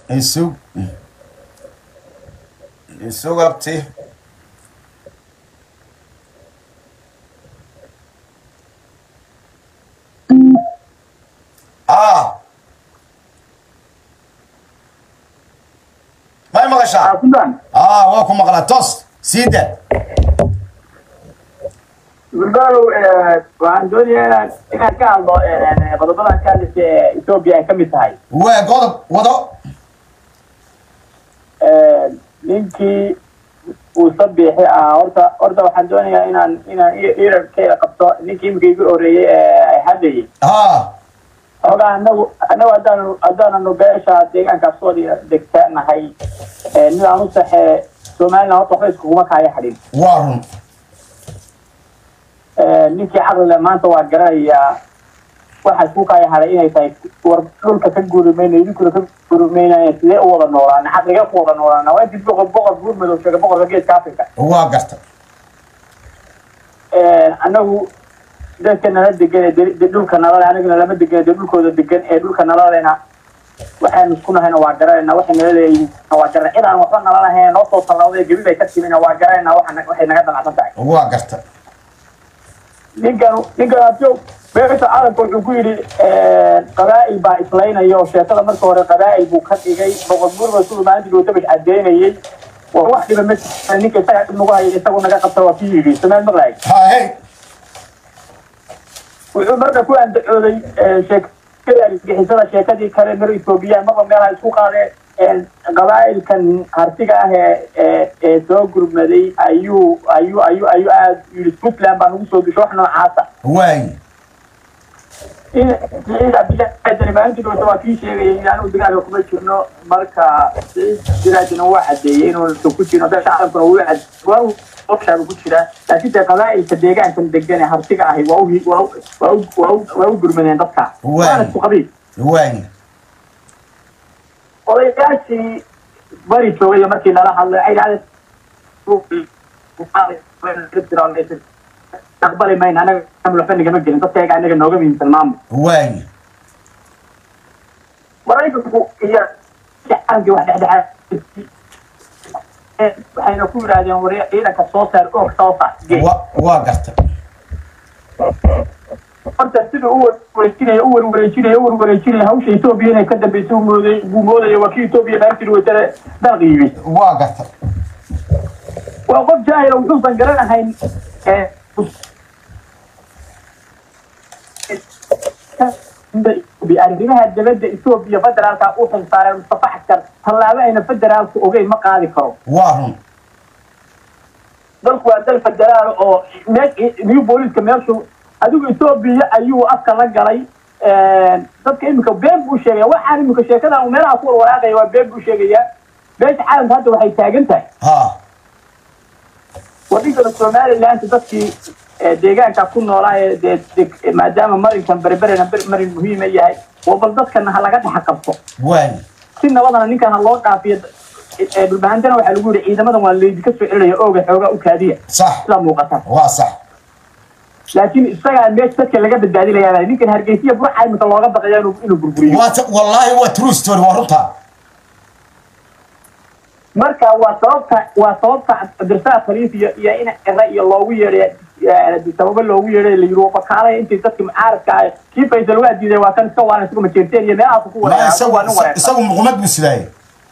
isug isug abti ah may maqashaa sudan ah waa ku maqlaa tos sii da gurbaalow waxaan doonayaa inaan inaan ka hadlo qodobadan ka hadlaysa ee etoobiya ay ka mid tahay waa godob wado ninkii uu sabiixi ah horta horta waxaan doonayaa inaan inaan irarkeeda qabto ninkii imika igu horeeyey ee ay hadlayay ha xoogaa anagu anagu haddaanu haddaananu beesha deegaankaas soo degtaanahay nin aan u saxee somaliland horta waxba iskuguma kaaya hadhin waa run ninkii caqlile maanta waa garanayaa waxa isku kaya haday inay tahay war dhulka ka guurimayna idinkuna ka guurimaynaya sidee u wada noolaana caqliga ku wada noolaana waa intii boqor boqor buur madow sheegay boqorka geeska africa waa garta anagu dadka nala degan ee de- de- dhulka nalale anagana lama degan dee dhulkooda degan ee dhulka nalalena waxaynu isku nahayna waa garanayna waxay nala leeyihiin waa garan cid aan waxba nala lahayn noo soo tallawday gebi bay ka timina waa garanayna waxa waxay naga damacsan tahay waa garta ninkan ninkan abjoog beesha caalamka wuxuu ku yidhi qabaa'il baa islaynaya oo sheekada marka hore qabaa'il buu ka dhigay boqor buurba siduu maalintii dowtabash cadeynayay war wax dhiba ma jirta ninka isaga dhib nagu haya isagu naga qabta waa kii yidhi samaad maqlaay ha hey wuxuu marka ku andacooday sheekada argixisada sheekadii kale mar ethoobiya marba meelaha isku qaadeen qabaa'ilkan hartiga ah ee ee ee soo gurmaday ayuu ayuu ayuu ayuu aad yidhi puntland baa nagu soo gasho wax noocaasa waay in siciid cabdillaahi maalintii dhowta waa kii sheegayay in anugu dagaalka kuma jirno marka siciid siraajina waa cadeeyey inuusan ku jirno beesha caalamkuna wuu cad waa uu ogshaabu ku jiraa laakiin dee qabaa'ilka deegaankan degan ee hartiga ahi waa u waa u waa u waa u waa u gurmadeen dadka Waay. waana isku qabiil waay odayaashii bari joogay markii lala hadlay ay dhahday aqbali mayna anaga waxba nagama gelin dadkayga anaga nooga muhiimsan maamul waay maraykanku iyo caalamkii wax dhexdhexaad waxayna ku yidhaahdeen war ciidanka soo saar oog soo saar gee wa waa garta horta siduu u wareejinaya u warwareejinaya u warwareejinaya hawsha etoobiya inay ka dambaysa u mooday buu moodaya waa kii etoobiya maalintii weytare dalqa yimid waa garta waa qof jaahila wuxuusan garanahayn ee arrimaha dibadda etoobiya federaalka u xilsaaray mustafa xasan tallaabo ayna federaalku ogeyn ma qaadi karo waa run dalku waa dal federaal oo new booliska meeshu adigu etoobiya ayuu afka la galay dadka iminka been buu sheegaya waxaan iminka sheekada uu meelaha ku warwaraaqaya waa been buu sheegaya beesha caalamka hadda waxay taagan tahay ha wadhinkana somaliland dadkii deegaanka ku noolaa ee dee deg- maadaama marinkan berberena ber- marin muhiima yahay oo bal dadkana ha laga dhexa qabto waay si nabadana ninkan ha loo dhaafiyo ee dhulbahantana waxaa lagu yihi ciidamadan waa laydinka soo celinaya ooga xoogaa u kaadiya sax sida muuqata waa sax laakiin isagaa meesha dadka laga badbaadinaya ninkan hargeysiya burca imika looga baqaya inuu inuu burburiyo waa ta- wallaahi waa true story waa runta marka waa sababta waa sababta cabdirasaaq khaliif iyo iyo in cira iyo loogu yeedhay sababo loogu yeedhay la yiri bakaalaya intii dadki mucaaradka ah kii faysal waa diiday waa kan iska waalan isagu majeerteen iyo meelahaas ku ma wareega isagu waa nin wareegsan isagu muqmad buu sidaayey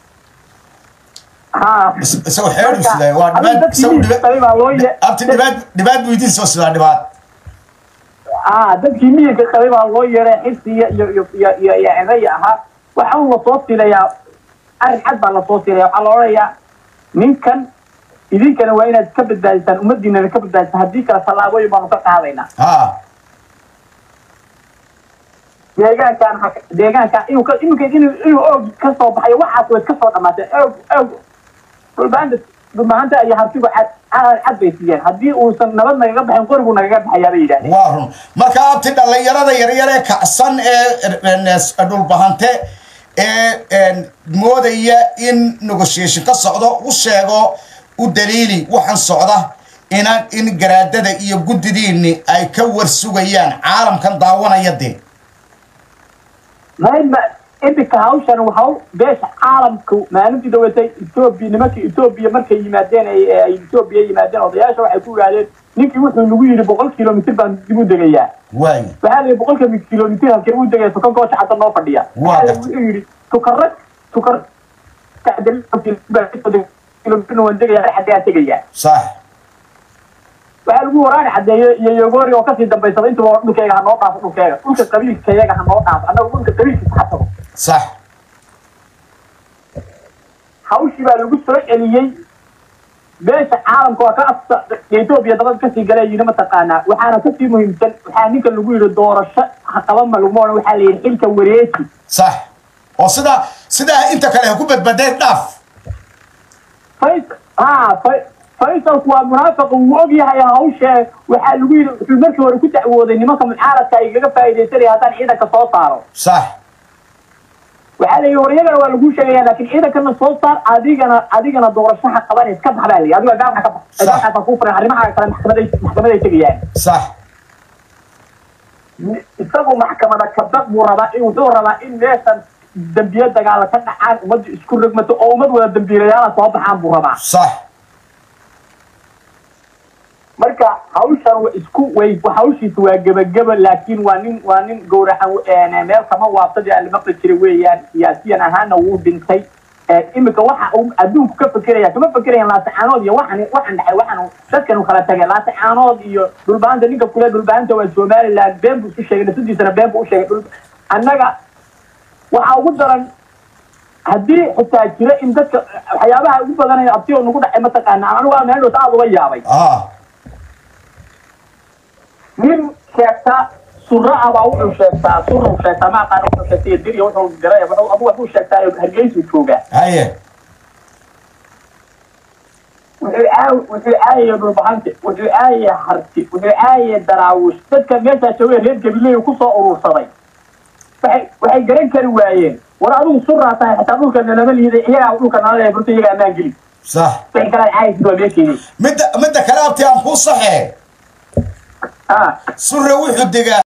ha Is- isagu xeer buu sidaayey waa adiga dhibaad dadkii isagu miyiga qabay baa loo ye- abti dhibaad dhibaad buu idiin soo sidaa dhibaad ah dadkii miyirka qabay baa loo yeedhay xisi iyo iyo iyo iyo iyo iyo ciraya ahaa waxaa un lasoo silayaa arrin cad baa lasoo silaya waxaa la odhanayaa ninkan idinkana waa inaad ka badbaadisaan ummadiinana ka badbaadisaan haddii kale tallaabooyin baanu ka qaadaynaa ha deegaankan ha- deegaankan inuu ka iminka inuu inuu oog ka soo baxayo waxaas way ka soo dhamaatee oog oog dhulbaanta dhulbahanta iyo hartigu cad cad cad bay siiyeen haddii uusan nabad nagaga baxin qorigu nagaga baxayaa bay yidhahdeen waa run marka abti dhallinyarada yaryar ee kacsan ee dhulbahante ee moodaya in negotiation ka socdo u sheego u daliili waxaan socda inaan in garaadada iyo guddidiinni ay ka warsugayaan caalamkan daawanaya dee may ma iminka hawshan hawl beesha caalamka maalintii dawatay etoobiya nimanka etoobiya markay yimaadeen ay ay etoobiya yimaadeen odayaasha waxay ku yidhahdeen ninkii wuxuu nagu yidhi boqol kilomitr baan dib u degayaa waay waxaa la yidhi boqolka kilomitr halkee u degaya tukan goosha cadda noo fadhiya Waa waxaa la gartay. wuxuu yidhi tukara tukar kilomitr waan degayaa xaggee aan tegayaa sax waxaa lagu waraani cadeeyo iyo yogoori oo kasii dambaysada intuba waa dhulkayga ha noo dhaafo dhulkayga dhulka qabiilkayaga ha noo dhaafo annaga dhulka qabiilkiisa ha tago sax hawshii baa lagu soo celiyey beesha caalamka waa ka afsa etoobiya dabad kasii galay yidhi mataqaanaa waxaana kasii muhiimsan waxaa ninka lagu yidhi doorasho ha qaban ma laguma odhan waxaa la yidhi xilka wareeji sax oo sidaa sidaa inta kale ha ku badbadeen dhaaf fais ha fa faisalku waa munaafiqa wuu og yahay hawshe waxaa lagu yidhi wuxuu markii hore ku dacwooday nimanka mucaaradka ay kaga faa'iidaysanaya haddaan ciidanka soo saaro sax waxaa la yidhi war iyagana waa laguu sheegaya laakiin ciidankana soo saar adigana adigana doorashaha qaban iska bax baa la yidhi adiga gaarka ka bax Sax. gaarkaasa kuu furan arrimaha kale maxkamaday maxkamaday tegayaan sax isagu maxkamada kabad buu rabaa in wuxuu rabaa in meeshan dambiye dagaala ka dhacaan ummadda isku rogmato oo ummad wada dambiilayaala soo baxaan buu rabaa sax marka hawshan wa isku way hawshiisa waa gebageba laakiin waa nin waa nin gowracan meel kama waabtadii aan la maqli jiray weeyaan siyaasiyan ahaana wuu dhintay iminka waxa uu adduunku ka fekeraya kama fekerayaan laasacaanood iyo waxan waxan dhacay waxan dadkan u kala tagay laasacaanood iyo dhulbaanta ninka kule dhulbaanta waa somaliland been buu isu sheegay nafsadiisana been buu u sheegay dhul annaga waxaa ugu daran haddii xitaa jira in dadka waxyaabaha ugu badanaya abtiyoo nagu dhacay mataqaana anigu waa meel dhowta aada uga yaabay ah nin sheegta sura ah baa wuxuu sheegtaa sura uu sheegtaa ma aqaan wuxuu sheegtay dir iyo wuxuu garay wuxuu abu wuxuu sheegtaa hargeysu joogaa haye wuxuu aaw wuxuu aayay dhulbahante wuxuu aayay harti wuxuu aayay daraawush dadka meeshaa joogay reer gabiley ku soo urursaday waxay waxay garan kari waayeen war adigu suraa tahay xitaa dhulka nalama liiday iyagaa dhulka nala leeya burta iyagaa ammaan geli sax waxay kala caayaysid waa meesheedii midda midda kale abti aan kuu saxee ah surre wuxuu degaa